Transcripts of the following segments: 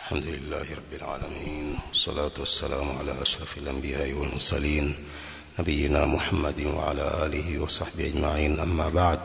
الحمد لله رب العالمين والصلاة والسلام على أشرف الأنبياء والمرسلين نبينا محمد وعلى آله وصحبه أجمعين أما بعد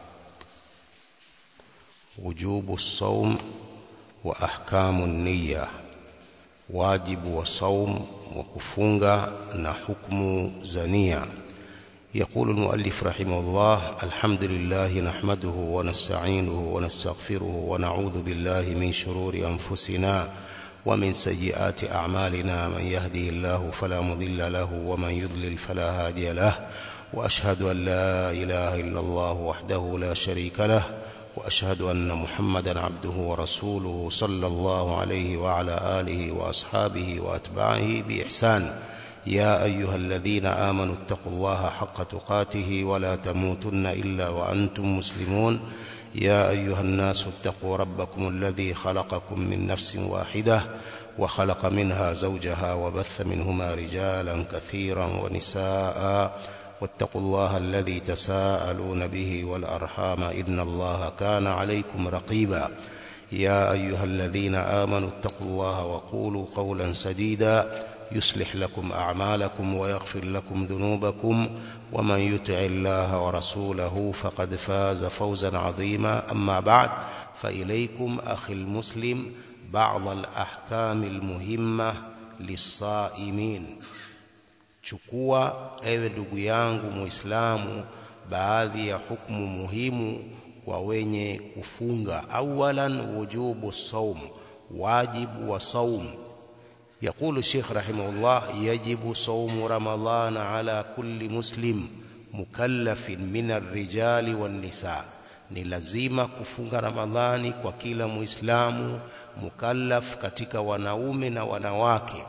وجوب الصوم وأحكام النية واجب وصوم وكفunga na hukumu za nia يقول المؤلف رحمه الله الحمد لله نحمده ونستعينه ونستغفره ونعوذ بالله من شرور أنفسنا ومن سيئات أعمالنا من يهده الله فلا مضل له ومن يضلل فلا هادي له وأشهد أن لا إله إلا الله وحده لا شريك له وأشهد أن محمدا عبده ورسوله صلى الله عليه وعلى آله وأصحابه وأتباعه بإحسان يا أيها الذين آمنوا اتقوا الله حق تقاته ولا تموتن إلا وأنتم مسلمون يا أيها الناس اتقوا ربكم الذي خلقكم من نفس واحدة وخلق منها زوجها وبث منهما رجالا كثيرا ونساء واتقوا الله الذي تساءلون به والأرحام إن الله كان عليكم رقيبا يا أيها الذين آمنوا اتقوا الله وقولوا قولا سديدا يصلح لكم أعمالكم ويغفر لكم ذنوبكم ومن يطع الله ورسوله فقد فاز فوزا عظيما أما بعد فإليكم أخي المسلم بعض الأحكام المهمة للصائمين chukua ewe ndugu yangu muislamu baadhi ya hukumu muhimu kwa wenye kufunga awalan wujubu saum wajibu wa saum يقول الشيخ رحمه الله يجب صوم رمضان على كل مسلم مكلف من الرجال والنساء ni lazima kufunga ramadhani kwa kila muislamu mukallaf katika wanaume na wanawake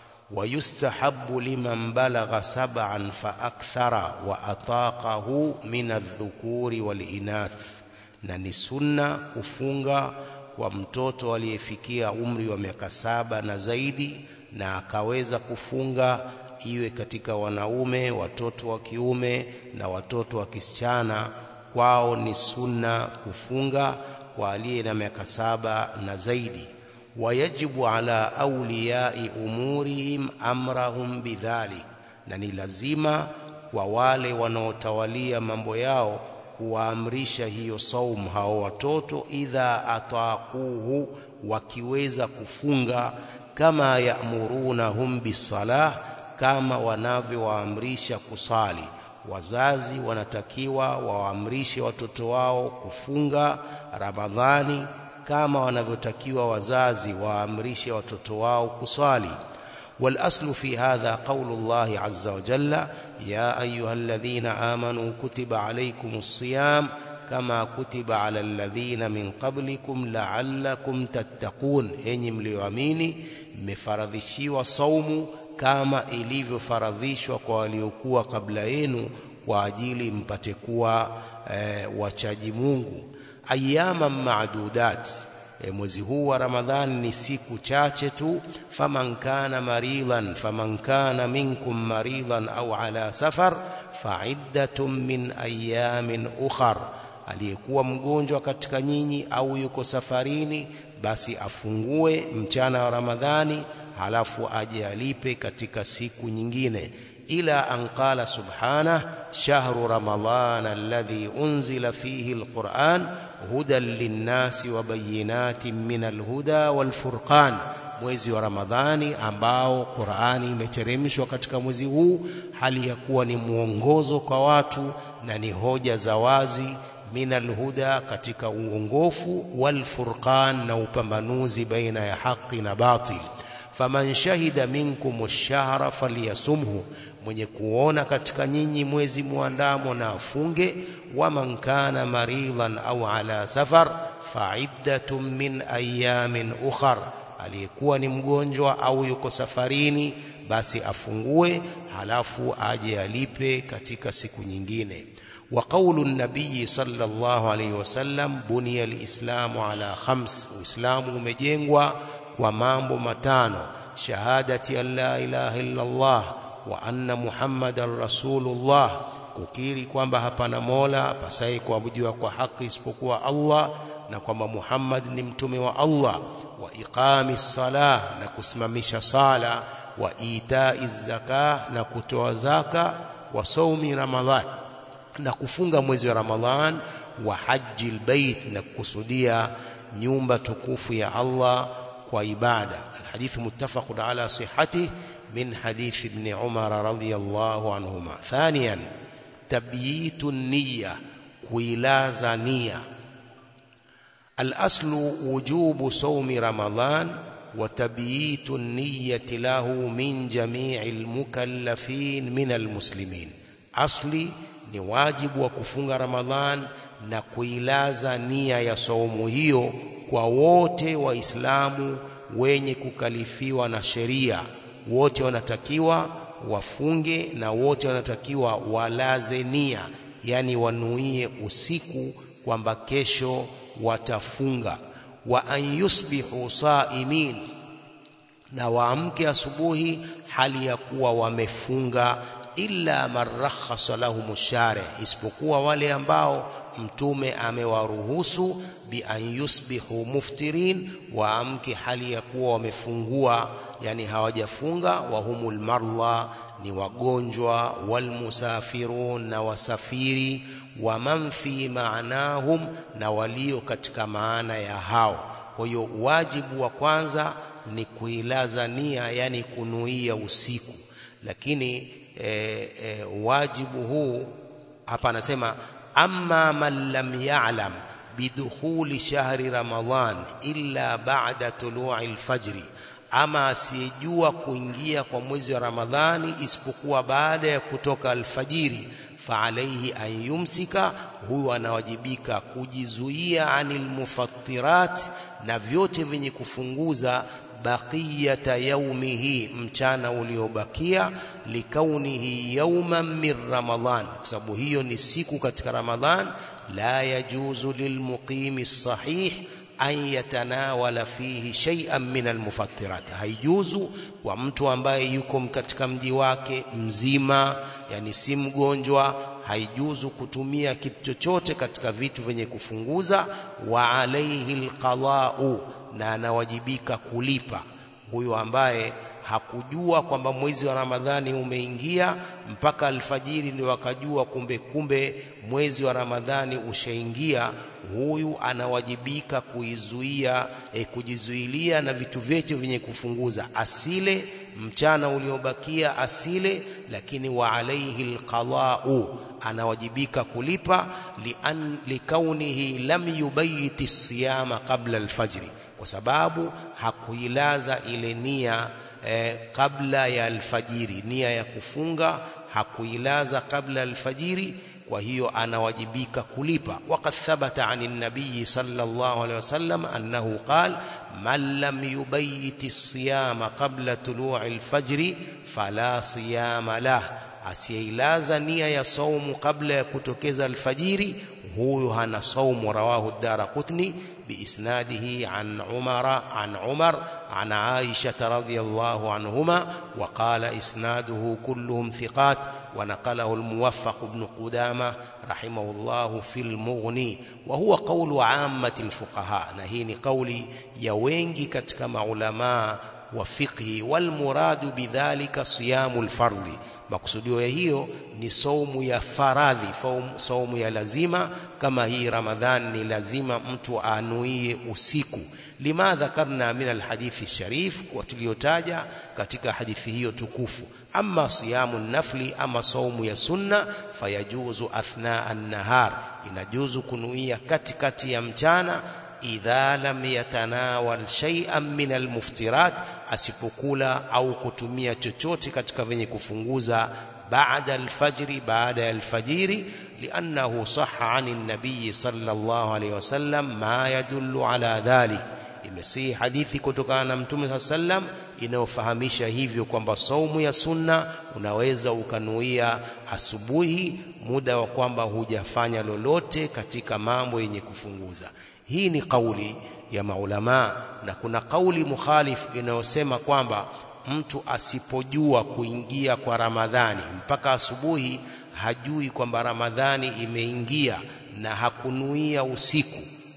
wayustahabu liman balagha sab'an fa akthara wa ataqahu min adh-dhukuri wal inath na ni sunna kufunga kwa mtoto aliyefikia umri wa miaka saba na zaidi na akaweza kufunga iwe katika wanaume watoto wa kiume na watoto wa kisichana kwao ni sunna kufunga kwa aliye na miaka saba na zaidi wayajibu ala awliyai umurihim amrahum bidhalik na ni lazima kwa wale wanaotawalia mambo yao kuwaamrisha hiyo saumu hao watoto idha ataquhu wakiweza kufunga kama yamurunahum bisalah kama wanavyowaamrisha kusali wazazi wanatakiwa wawaamrishe watoto wao kufunga ramadhani kama wanavyotakiwa wazazi waamrishe watoto wao kusali والاصل في هذا قول الله عز وجل يا ايها الذين امنوا كتب عليكم الصيام كما كتب على الذين من قبلكم لعلكم تتقون enyi mlioamini mmefaradhishiwa saumu kama ilivyofaradhishwa kwa waliokuwa kabla yenu kwa ajili mpate kuwa e, wachaji Mungu ayyaman ma'dudat e, mwezi huu wa Ramadhani ni siku chache tu faman kana maridan faman kana minkum maridan au ala safar fa'iddatun min ayamin ukhar aliyekuwa mgonjwa katika nyinyi au yuko safarini basi afungue mchana wa Ramadhani halafu aje alipe katika siku nyingine ila an qala subhanahu shahru ramadhana alladhi unzila fihi alquran hudan linnasi wa bayinatin min alhuda walfurqan mwezi wa ramadhani ambao qurani imeteremshwa katika mwezi huu hali ya kuwa ni mwongozo kwa watu na ni hoja za wazi min alhuda katika uongofu walfurqan na upambanuzi baina ya haki na batil faman shahida minkum ash-shahra falyasumhu mwenye kuona katika nyinyi mwezi muandamo na afunge waman kana maridan au ala safar fa'iddatun min ayamin ukhar aliyekuwa ni mgonjwa au yuko safarini basi afungue halafu aje alipe katika siku nyingine wa qawlu an-nabiy sallallahu alayhi wasallam buniya al-islamu ala khams uislamu umejengwa kwa mambo matano shahadati an la ilaha illa Allah wa anna muhammadan rasulullah kukiri kwamba hapana mola apasaye kuabudiwa kwa haki isipokuwa Allah na kwamba Muhammad ni mtume wa Allah wa iqami sala na kusimamisha sala wa itai zaka na kutoa zaka wa saumi ramadhan na kufunga mwezi wa ramadhan wa haji albayt na kukusudia nyumba tukufu ya Allah kwa ibada alhadith muttafaqun ala sihhatihi min hadith ibn Umar radhiyallahu anhuma thaniyan tabyitu niyya kuilaza nia الأصل وجوب صوم رمضان وتبييت النية له من جميع المكلفين من المسلمين أصلي ni wajibu wa kufunga Ramadhan na kuilaza nia ya saumu hiyo kwa wote waislamu wenye kukalifiwa na sheria wote wanatakiwa wafunge na wote wanatakiwa walaze nia yani wanuie usiku kwamba kesho watafunga wa an yusbihu saimin na waamke asubuhi hali ya kuwa wamefunga illa man rakhasa lahum shari isipokuwa wale ambao mtume amewaruhusu bi an yusbihu muftirin waamke hali ya kuwa wamefungua yani hawajafunga wa humul marla ni wagonjwa walmusafirun na wasafiri wa man fi maanahum na walio katika maana ya hao kwa hiyo wajibu wa kwanza ni kuilaza nia yani kunuia usiku lakini e, e, wajibu huu hapa anasema amma man lam ya'lam bidukhuli shahri ramadhan illa ba'da tulu'i alfajri ama asiyejua kuingia kwa mwezi wa Ramadhani isipokuwa baada ya kutoka alfajiri faalaihi an yumsika huyu anawajibika kujizuia anil mufattirat na vyote vyenye kufunguza baqiyata yaumihi mchana uliobakia likaunihi yauman min ramadhan kwa sababu hiyo ni siku katika ramadhan la yajuzu lilmuqimi sahih an yatanawala fihi shay'an min almufattirat haijuzu kwa mtu ambaye yuko katika mji wake mzima yani si mgonjwa haijuzu kutumia kitu chochote katika vitu vyenye kufunguza wa alaihi alqada'u na anawajibika kulipa huyo ambaye hakujua kwamba mwezi wa Ramadhani umeingia mpaka alfajiri ndio wakajua kumbe kumbe mwezi wa Ramadhani ushaingia huyu anawajibika kuizuia e, kujizuilia na vitu vyote vyenye kufunguza asile mchana uliobakia asile lakini wa alaihi alqada'u anawajibika kulipa lian likaunihi lam yubayiti siyama qabla alfajri kwa sababu hakuilaza ile nia eh, kabla ya alfajiri nia ya kufunga hakuilaza kabla alfajiri kwa hiyo anawajibika kulipa waqad thabata anin nabiy sallallahu alaihi wasallam annahu qala man lam yubayyit as-siyama qabla tulu'i al-fajr fala siyama lah asiyeilaza nia ya saumu kabla ya kutokeza alfajiri huyo hana saumu rawahu ad-darqutni بإسناده عن عمر عن عمر عن عائشة رضي الله عنهما وقال إسناده كلهم ثقات ونقله الموفق بن قدامة رحمه الله في المغني وهو قول عامة الفقهاء نهين قولي يوينجي كتك علماء وفقه والمراد بذلك صيام الفرض makusudio ya hiyo ni saumu ya faradhi saumu ya lazima kama hii ramadhan ni lazima mtu anuie usiku lima dhakarna min alhadithi sharif kwa tuliotaja katika hadithi hiyo tukufu ama siyamu nafli ama saumu ya sunna fayajuzu athna an-nahar inajuzu kunuia katikati ya mchana idha lam yatanawal shay'an min almuftirat asipokula au kutumia chochote katika venye kufunguza baada alfajri baada ya alfajiri liannahu sahha anin nabiy sallallahu alayhi wasallam ma yadullu ala dhalik imesihi hadithi kutokana na mtume sallam inayofahamisha hivyo kwamba saumu ya sunna unaweza ukanuia asubuhi muda wa kwamba hujafanya lolote katika mambo yenye kufunguza hii ni kauli ya maulama na kuna kauli mukhalifu inayosema kwamba mtu asipojua kuingia kwa Ramadhani mpaka asubuhi hajui kwamba Ramadhani imeingia na hakunuia usiku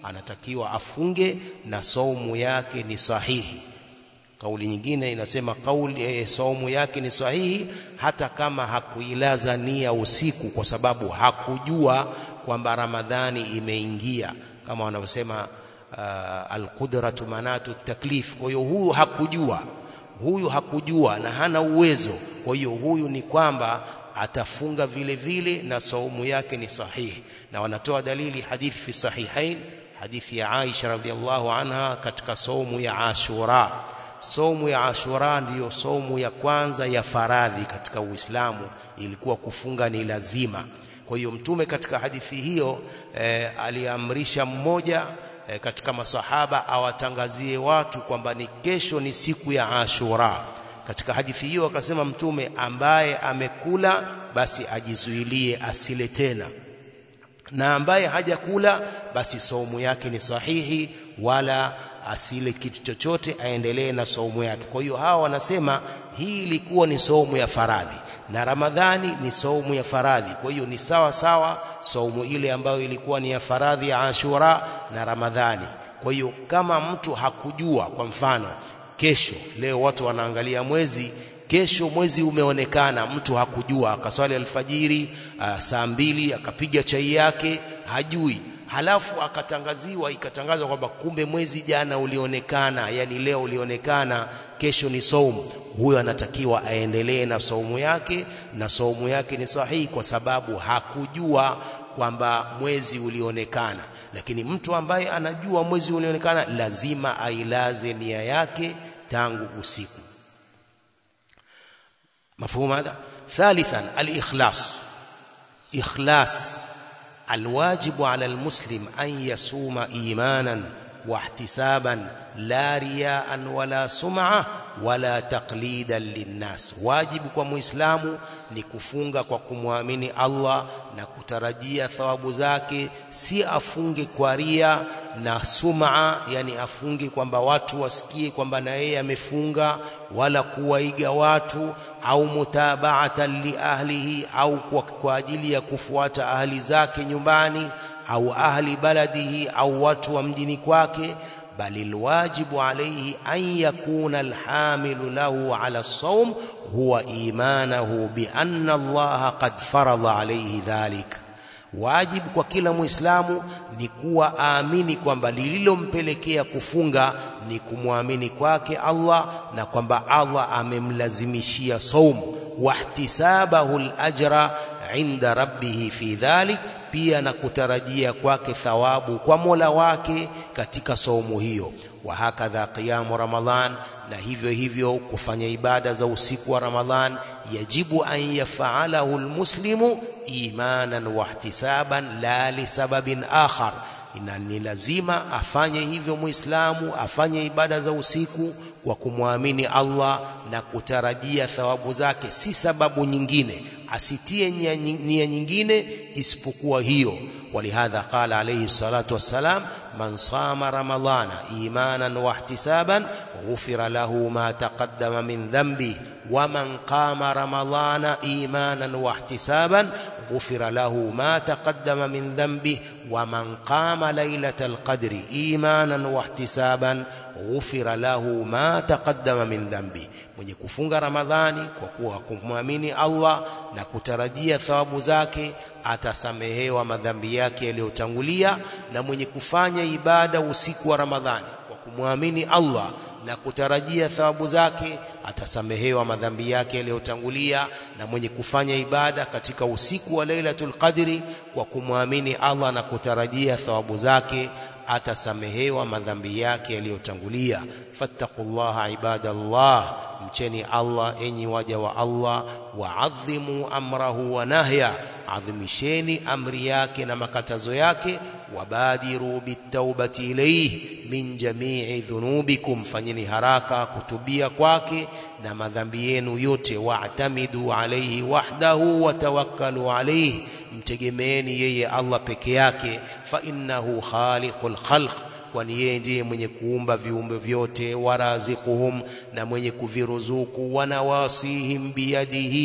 anatakiwa afunge na saumu yake ni sahihi kauli nyingine inasema kauli eh, saumu yake ni sahihi hata kama hakuilaza nia usiku kwa sababu hakujua kwamba Ramadhani imeingia kama wanavyosema uh, alqudratu manatu taklif kwa hiyo huyu hakujua huyu hakujua na hana uwezo kwa hiyo huyu ni kwamba atafunga vile vile na saumu yake ni sahihi na wanatoa dalili hadithi fi sahihain hadithi ya Aisha radhiallahu anha katika saumu ya Ashura saumu ya Ashura ndiyo saumu ya kwanza ya faradhi katika Uislamu ilikuwa kufunga ni lazima kwa hiyo mtume katika hadithi hiyo eh, aliamrisha mmoja eh, katika masahaba awatangazie watu kwamba ni kesho ni siku ya Ashura katika hadithi hiyo akasema mtume ambaye amekula basi ajizuilie asile tena na ambaye hajakula basi saumu yake ni sahihi wala asile kitu chochote aendelee na saumu yake kwa hiyo hawa wanasema hii ilikuwa ni saumu ya faradhi na Ramadhani ni saumu ya faradhi kwa hiyo ni sawa sawa saumu ile ambayo ilikuwa ni ya faradhi ya Ashura na Ramadhani kwa hiyo kama mtu hakujua kwa mfano kesho leo watu wanaangalia mwezi kesho mwezi umeonekana mtu hakujua akaswali alfajiri uh, saa mbili akapiga chai yake hajui halafu akatangaziwa ikatangazwa kwamba kumbe mwezi jana ulionekana yani leo ulionekana kesho ni saumu huyo anatakiwa aendelee na saumu yake na saumu yake ni sahihi kwa sababu hakujua kwamba mwezi ulionekana lakini mtu ambaye anajua mwezi ulionekana lazima ailaze nia yake tangu usiku مفهوم هذا ثالثا الإخلاص إخلاص الواجب على المسلم أن يصوم إيمانا واحتسابا لا رياء ولا سمعة ولا تقليدا للناس واجب kwa muislamu ni kufunga kwa kumwamini Allah na kutarajia thawabu zake si afunge kwa ria na sumaa yani afunge kwamba watu wasikie kwamba na yeye amefunga wala kuwaiga watu au mutabaatan li ahlihi au kwa, kwa ajili ya kufuata ahli zake nyumbani au ahli baladihi au watu wa mjini kwake bali alwajibu alayhi an yakuna alhamilu lahu ala as-sawm huwa imanahu bi anna Allah qad farada alayhi dhalik wajibu kwa kila muislamu ni kuwa aamini kwamba lililompelekea kufunga ni kumwamini kwake Allah na kwamba Allah amemlazimishia saumu wahtisabahu al-ajra inda rabbih fi dhalik pia na kutarajia kwake thawabu kwa Mola wake katika saumu hiyo wa hakadha qiyamu ramadhan na hivyo hivyo kufanya ibada za usiku wa ramadhan yajibu an yafaalahu almuslimu imanan wahtisaban la lisababin akhar ina ni lazima afanye hivyo muislamu afanye ibada za usiku kwa kumwamini Allah na kutarajia thawabu zake si sababu nyingine asitie nia nyingine isipokuwa hiyo ولهذا قال عليه الصلاة والسلام من صام رمضان إيمانا واحتسابا غفر له ما تقدم من ذنبه ومن قام رمضان إيمانا واحتسابا غفر له ما تقدم من ذنبه ومن قام ليلة القدر إيمانا واحتسابا غفر له ما تقدم من ذنبه mwenye kufunga ramadhani kwa kuwa kumwamini Allah na kutarajia thawabu zake atasamehewa madhambi yake yaliyotangulia na mwenye kufanya ibada usiku wa ramadhani kwa kumwamini Allah na kutarajia thawabu zake atasamehewa madhambi yake yaliyotangulia na mwenye kufanya ibada katika usiku wa Lailatul Qadri kwa kumwamini Allah na kutarajia thawabu zake atasamehewa madhambi yake yaliyotangulia fattaqullaha ibadallah mcheni Allah enyi waja wa Allah waadhimu amrahu wa nahya adhimisheni amri yake na makatazo yake wabadiru bitaubati ilayhi min jamii dhunubikum fanyeni haraka kutubia kwake na madhambi yenu yote wa'tamidu alayhi wahdahu watawakkalu alayhi mtegemeeni yeye Allah peke yake fa innahu khaliqul khalq kwani yeye ndiye mwenye kuumba viumbe vyote warazikuhum na mwenye kuviruzuku wanawasihim biyadihi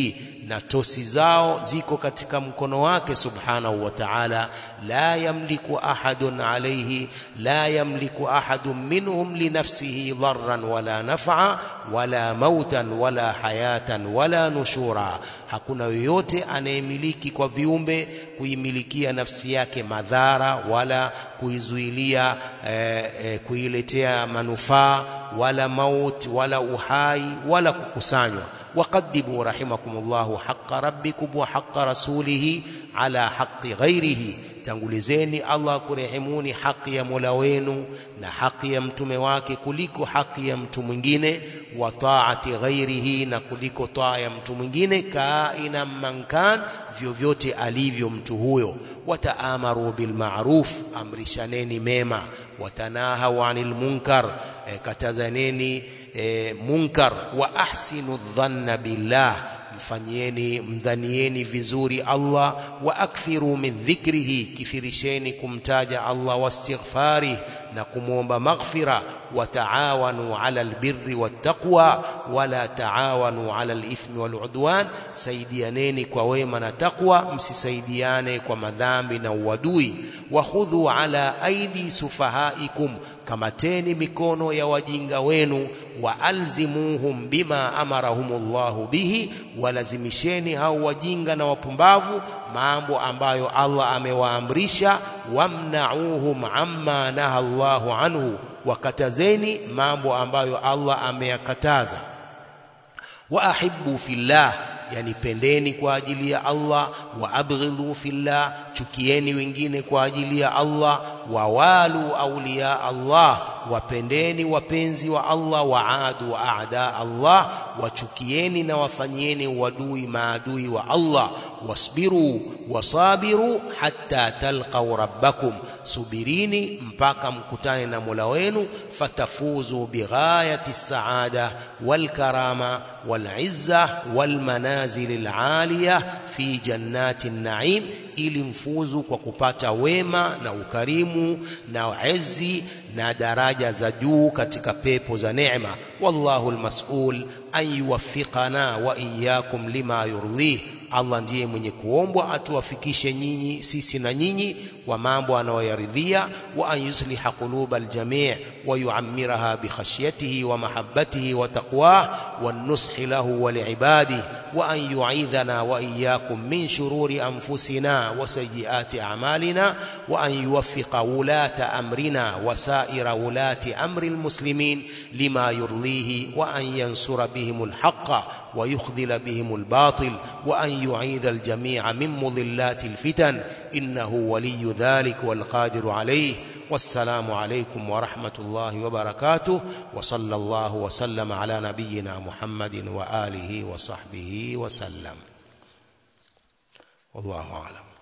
na tosi zao ziko katika mkono wake subhanahu wa ta'ala la yamliku ahadun alayhi la yamliku ahadun minhum li nafsihi dharran wala naf'a wala mautan wala hayatan wala nushura hakuna yoyote anayemiliki kwa viumbe kuimilikia nafsi yake madhara wala kuizuilia eh, eh, kuiletea manufaa wala maut wala uhai wala kukusanywa وقدموا رحمكم الله حق ربكم وحق رسوله على حق غيره tangulizeni Allah kurehemuni haki ya Mola wenu na haki ya mtume wake kuliko haki ya mtu mwingine wa taati ghairihi na kuliko taa ya mtu mwingine kaina mankan vyovyote alivyo mtu huyo wataamaru bil ma'ruf amrishaneni mema watanahaw anil munkar e, katazaneni e, munkar wa ahsinu dhanna billah mfanyieni mdhanieni vizuri Allah wa akthiru min dhikrihi kithirisheni kumtaja Allah wastighfari na kumwomba maghfira wa taawanu ala albirri wattaqwa wala taawanu ala alithmi waludwan saidianeni kwa wema na takwa msisaidiane kwa madhambi na uadui wa khudhu ala aidi sufahaikum kamateni mikono ya wajinga wenu wa alzimuhum bima amarahumullahu bihi walazimisheni hao wajinga na wapumbavu mambo ambayo Allah amewaamrisha wamnauhum amma naha Allahu anhu wakatazeni mambo ambayo Allah ameyakataza wa ahibbu fillah yani pendeni kwa ajili ya Allah wa abghidhu fillah chukieni wengine kwa ajili ya Allah wawalu auliya Allah wapendeni wapenzi wa Allah waadu aada Allah wachukieni na wafanyieni uadui maadui wa Allah wasbiru wasabiru hatta talqau rabbakum subirini mpaka mkutane na Mola wenu fatafuzu bighayati saada walkarama walizza walmanazil alaliya fi jannati naim ili mfuzu kwa kupata wema na ukarimu na ezi na daraja za juu katika pepo za neema wallahu almas'ul an yuwaffiqana wa iyyakum lima yurdih Allah ndiye mwenye kuombwa atuwafikishe nyinyi sisi na nyinyi wa mambo anayoyaridhia wa an yusliha quluba aljami' wa yu'ammiraha bi khashyatihi wa mahabbatihi wa taqwah wan nushi lahu wa li'ibadihi wa an yu'idhana wa iyyakum min shururi anfusina wa sayyiati a'malina wa an yuwaffiqa wulata amrina wa sa'ira wulati amri almuslimin lima yurlihi wa an yansura bihim alhaqqa ويخذل بهم الباطل وأن يعيذ الجميع من مضلات الفتن إنه ولي ذلك والقادر عليه والسلام عليكم ورحمة الله وبركاته وصلى الله وسلم على نبينا محمد وآله وصحبه وسلم والله أعلم